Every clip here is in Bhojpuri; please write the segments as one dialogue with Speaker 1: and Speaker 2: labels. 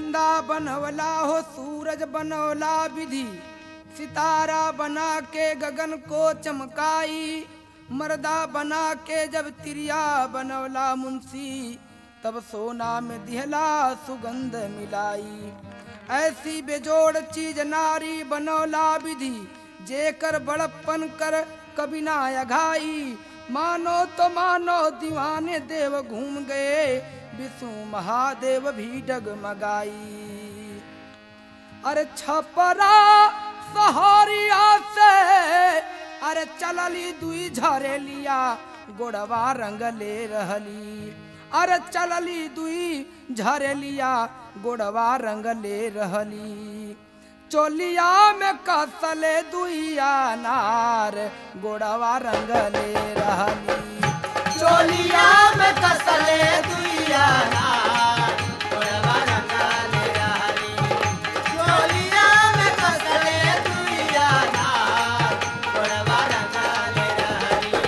Speaker 1: चंदा बनवला हो सूरज बनवला विधि सितारा बना के गगन को चमकाई मर्दा बना के जब तिरिया बनवला मुंशी तब सोना में दिहला सुगंध मिलाई ऐसी बेजोड़ चीज नारी बनौला विधि जेकर बड़प्पन कर कभी ना अघाई मानो तो मानो दीवाने देव घूम गए विष्णु महादेव भी डगमगाई अरे छपरा सहारिया से अरे चलली दुई झरेलिया गोड़वा रंगले रहली अरे चलली दुई झरेलिया गोड़वा रंगले रहली चोलिया में कसले दुइया नार गोड़वा रंगले रहली
Speaker 2: चोलिया में कसले दुइया नार, गोड़वा रंगाले रहली। चोलिया में कसले दुइया नार, गोड़वा रंगाले रहली।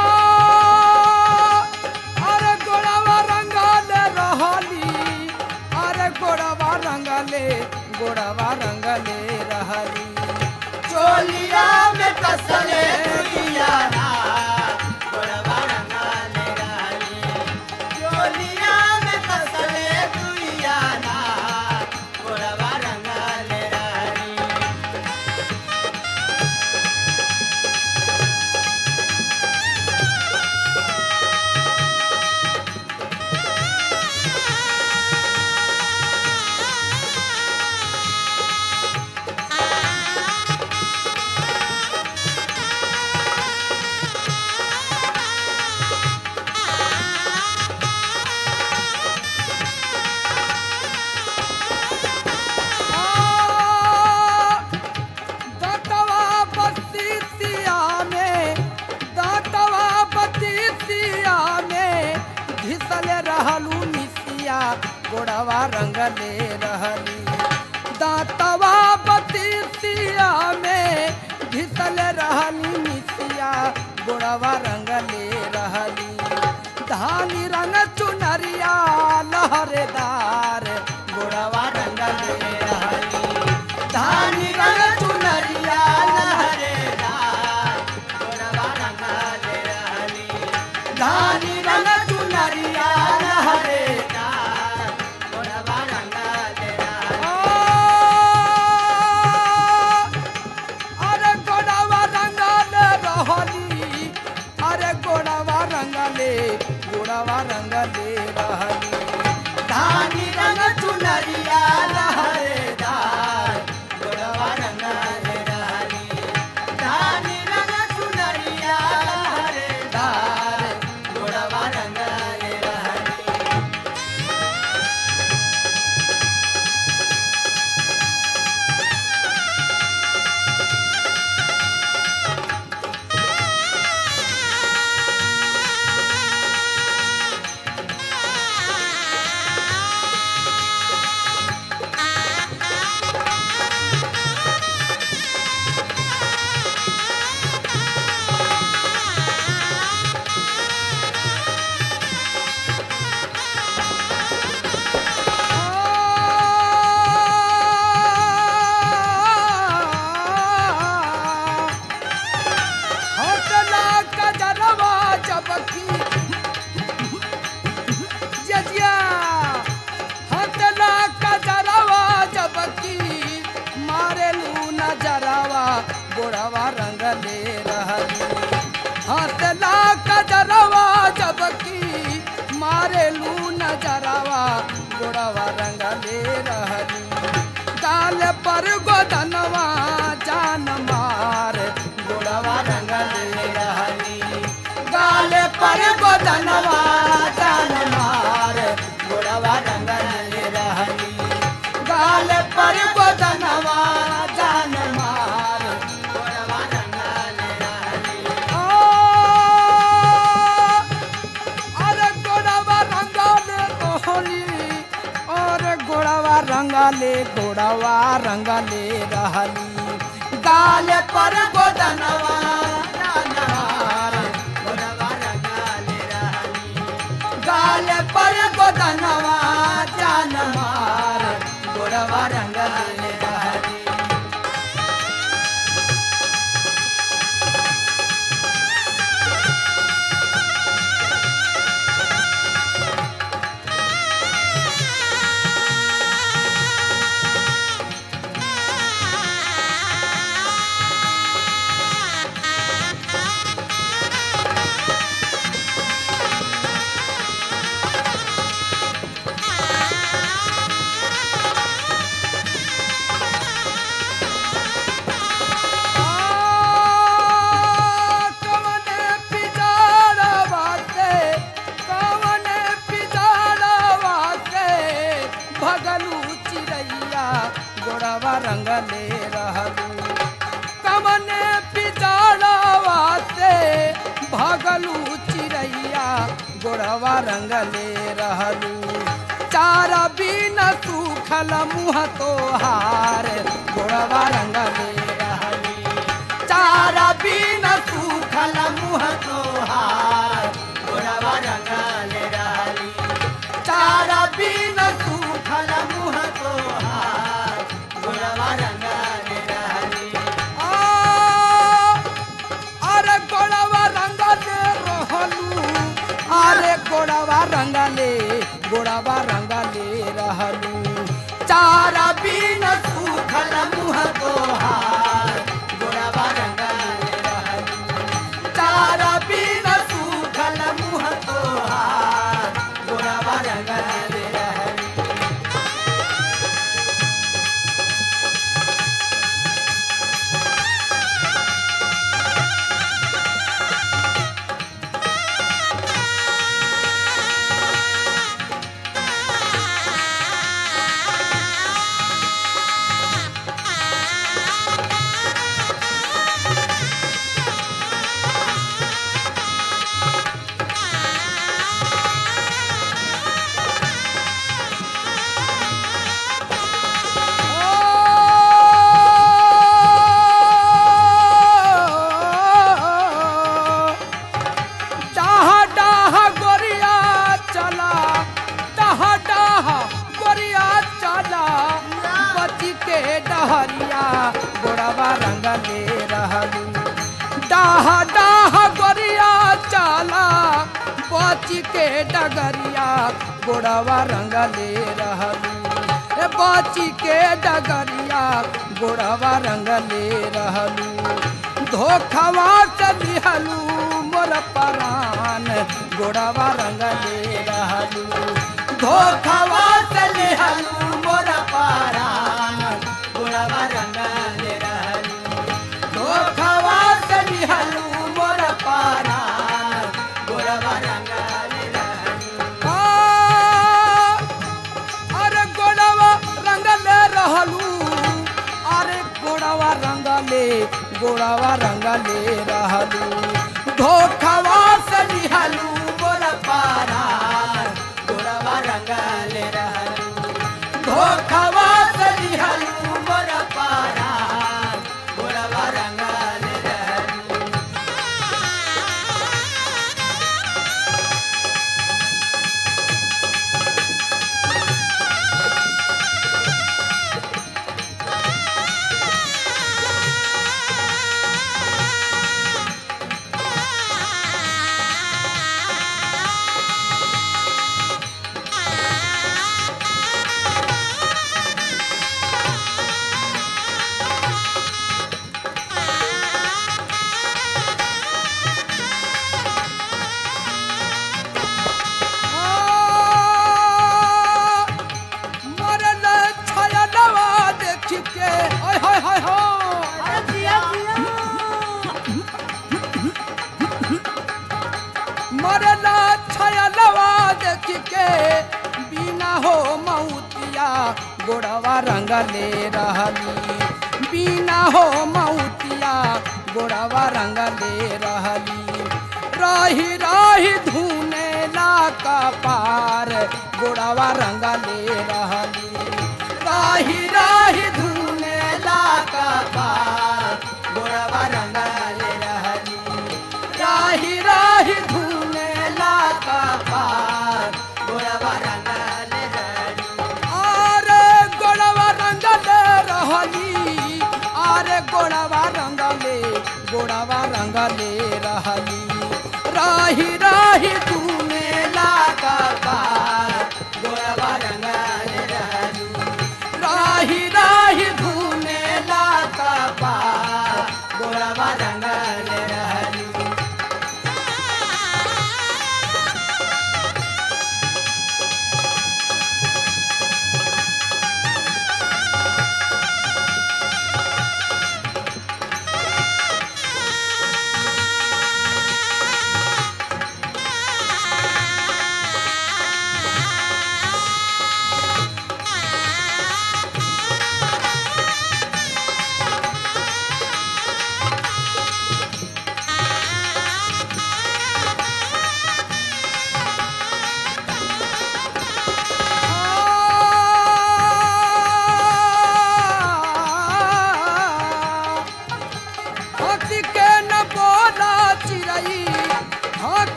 Speaker 1: आ, अरे गोड़वा रंगले रहली अरे गोड़वा रंगले गोड़वा रंगले रहली
Speaker 2: चोलिया में कसले दुइया नार, गोड़वा रंगाले रहली। चोलिया में कसले दुइया नार, गोड़वा रंगाले रहली।
Speaker 1: दातवा बत्तीसिया में दातवा बत्तीसिया में घिसल रहलू मिसिया गोड़वा रंगले रहली दातवा बत्तीसिया में घिसल रहली मिसिया गोड़वा रंगले रहली धानी रंग चुनरिया लहरेदार गोड़वा रंगले रहली धानी रंग चुनरिया
Speaker 2: लहरेदार, गोड़वा रंगाले रहली।
Speaker 1: धानी रंग चुनरिया लहरे
Speaker 2: लहरेदार, गोड़वा रंगाले रहली।
Speaker 1: अरे गोड़वा रंगले रहली अरे गोड़वा रंगले गोड़वा रंगले रहली
Speaker 2: धानी रंग चुनरिया लहरेदार, गोड़वा रंगाले रहली। धानी रंग चुनरिया लहरेदार, गोड़वा रंगाले रहली।
Speaker 1: हौसला कजरवा चबकी जजिया हौसला कजरवा चबकी मारे लू नजरवा गोड़वा रंगले रहली हौसला कजरवा चबकी मारे लू नजरवा गोड़वा रंगले रहली काल पर गोदनवा जान मार गोड़वा रंगले रहली गाल पर गोदनवा जान मार गोड़वा रंगले रहली गाल पर गोदनवा जान मार
Speaker 2: गोड़वा रंगाले रहली।
Speaker 1: आ, अरे गोड़वा रंगले तोहली अरे गोड़वा रंगले गोड़वा रंगले रहली गाल पर गोदनवा जान मार
Speaker 2: गोड़वा रंगाले रहली।
Speaker 1: गाल पर गोदनवा जान मार
Speaker 2: गोड़वा रंगले रहली
Speaker 1: कवने पिजाड़वा से कवने पिजाड़वा से भगलू चिड़ैया गोड़वा रंगले रहलू कवने पिजाड़वा से भगलू चिड़ैया गोड़वा रंगले रहलू चार बिन सूखल मुँह तोहार गोड़वा रंगले रहलू
Speaker 2: चारा बिन सूखल मुँह तोहार गोड़वा रंगले रहली चारा बिन सूखल मुँह तोहार गोड़वा रंगले रहली
Speaker 1: आ, अरे गोड़वा रंगले रहलू अरे गोड़वा रंगले गोड़वा रंगले रहलू
Speaker 2: चारा बिन सूखल मुँह तोहार गोड़वा रंगले रहली चारा बिन सूखल मुँह तोहार गोड़वा रंगले रहली
Speaker 1: डाह डाह गोरिया चला डाह डाह गोरिया चला बची के डहरिया गोड़वा रंगले रहलू डाह डाह गोरिया चला बची के डगरिया गोड़वा रंगले रहलू ए बची के डगरिया गोड़वा रंगले रहलू धोखवा से लिहलू मोर परान गोड़वा रंगले रहलू
Speaker 2: धोखवा से लिहलू मोर पारान गोड़वा रंगले रहलू धोखवा से लिहलू मोर पारान गोड़वा रंगले रहलू
Speaker 1: आ, अरे गोड़वा रंगले रहलू अरे गोड़वा रंगले गोड़वा रंगले रहलू धोखवा से लिहलू
Speaker 2: मोर पारान गोड़वा रंगले रहलू धोखवा से लिहलू मोर पारान गोड़वा रंगले रहलू
Speaker 1: मरल छयलवा देख के ओय होय होय होय मरल छयलवा देख के बिना हो मऊतिया गोड़वा रंगले रहली बिना हो मऊतिया गोड़वा रंगले रहली रही रही धुने ला कपार गोड़वा रंगले रहली रही रही धुने ला कपार गोड़वा रंगले रहली राही राही धुने ला कपार
Speaker 2: गोड़वा रंगले रहलू
Speaker 1: अरे गोड़वा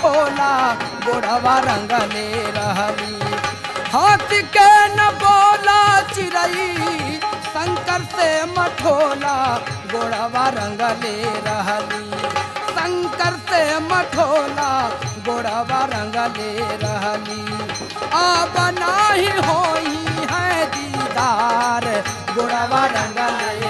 Speaker 1: मठोला गोड़वा रंगले रहली हाथ के न बोला चिरई शंकर से मठोला गोड़वा रंगले रहली शंकर से मठोला गोड़वा रंगले रहली अब नाही होई है दीदार गोड़वा रंगले